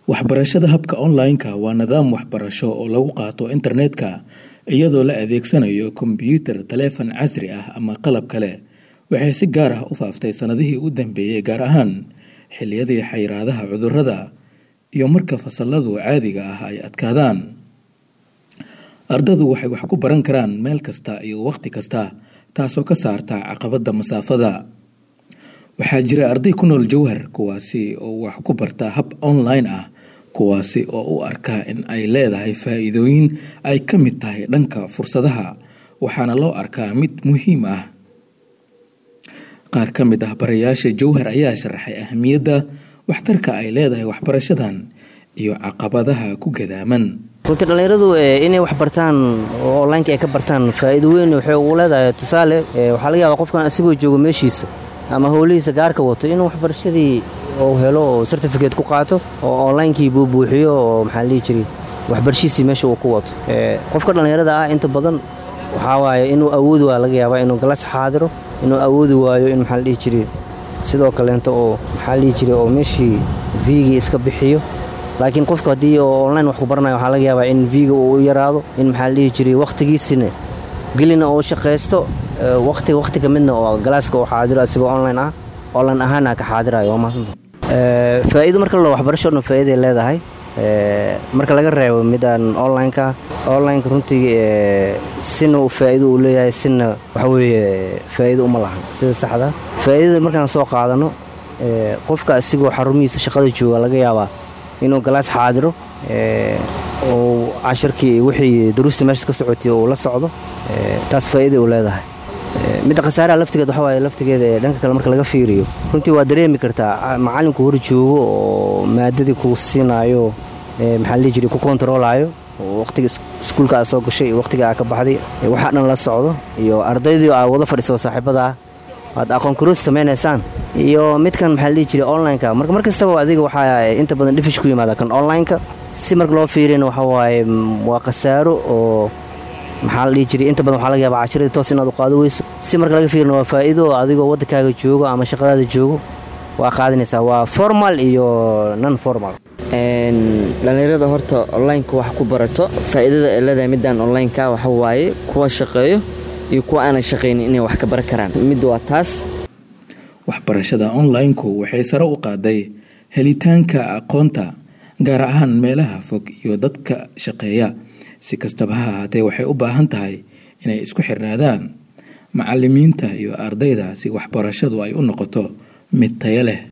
Waxbarashada habka online-ka waa nidaam waxbarasho oo lagu qaato internetka iyadoo la adeegsanayo kombiyuutar, taleefan casri ah ama qalab kale. Waxay si gaar ah u faaftay sanadihii u dambeeyay, gaar ahaan xilliyadii xayiraadaha cudurrada iyo marka fasalladu caadiga ah ay adkaadaan. Ardaydu waxay wax ku baran karaan meel kasta iyo wakhti kasta, taasoo ka saarta caqabadda masaafada. Waxaa jira arday ku nool Jowhar kuwaasi oo wax ku barta hab online ah, kuwaasi oo u arka in ay leedahay faa'iidooyin ay ka mid tahay dhanka fursadaha, waxaana loo arkaa mid muhiim ah. Qaar ka mid ah barayaasha Jowhar ayaa sharaxay ahmiyadda waxtarka ay leedahay waxbarashadan iyo caqabadaha ku gadaaman. runtii dhallinyaradu inay wax bartaan oo onlineka ay ka bartaan faa'iido weyn waxay ugu leedahay tusaale waxaa laga yaabaa qofkan asigoo joogo meeshiisa ama howlihiisa gaarka wato inuu waxbarashadii uu helo oo certificate ku qaato oo onlinekii buu buuxiyo oo maxaa la dhihi jiray waxbarashadiisii meesha uu ku wato qofka dhallinyarada ah inta badan waxaa waaye inuu awoodi waa laga yaabaa inuu galas xaadiro inuu awoodi waayo in maxaa la dhihi jiray sidoo kaleento oo maxaa la dhihi jiray oo meeshii viigii iska bixiyo laakiin qofka haddii oo online wax ku baranayo waxaa laga yaabaa in viiga uu u yaraado in maxaa la dhihi jiray wakhtigiisina gelina uu shaqaysto waqti waqti ka midna oo galaaska uu xaadiro asigoo online ah online ahaana ka xaadirayo waa mahadsantahay faa'iido marka la waxbarasho dhan faa'iiday leedahay marka laga reebo midaan onlineka onlineka runtii sina uu faa'iido uu leeyahay sina waxa weeye faa'iido uma lahan sida saxda faa'iidada markaan soo qaadano qofka asigoo xarumihiisa shaqada jooga laga yaabaa inuu galaas xaadiro uu cashirkii wixii duruusta meesha ka socotay uu la socdo taas faa'iida uu leedahay midda khasaaraha laftigeed waxa waaye laftigeeda ee dhanka kale marka laga fiiriyo runtii waa dareemi kartaa macallinku hor joogo oo maadadii kuu siinaayo maxaa la dhihi jiray ku kontaroolaayo waqtiga iskuulka aad soo gashay iyo waqtiga aad ka baxday waxaa dhan la socdo iyo ardaydii aad wada fadhiso saaxiibada ah aad aqoon karoos samaynaysaan iyo midkan maxaa la dhihi jiray onlineka marka mar kastaba adiga waxaa inta badan dhifish ku yimaada kan onlineka si marka loo fiiriyana waxa waaye waa khasaaro oo maxaa la dhihi jiray inta badan waxaa laga yaabaa cashiradii toos inaad u qaado weyso si marka laga fiirina waa faa'iido oo adigoo waddankaaga joogo ama shaqadaada joogo waa qaadanaysaa waa formal iyo non formal dhallinyarada horta onlineka wax ku barato faa'iidada ay leedahay midaan onlineka waxa waaye kuwa shaqeeyo iyo kuwa aanan shaqaynin inay wax ka baran karaan mid waa taas waxbarashada online-ku waxay sare u qaaday helitaanka aqoonta gaar ahaan meelaha fog iyo dadka shaqeeya si kastaba ha ahaatee waxay u baahan tahay inay isku xirnaadaan macallimiinta iyo ardayda si waxbarashadu ay u noqoto mid tayo leh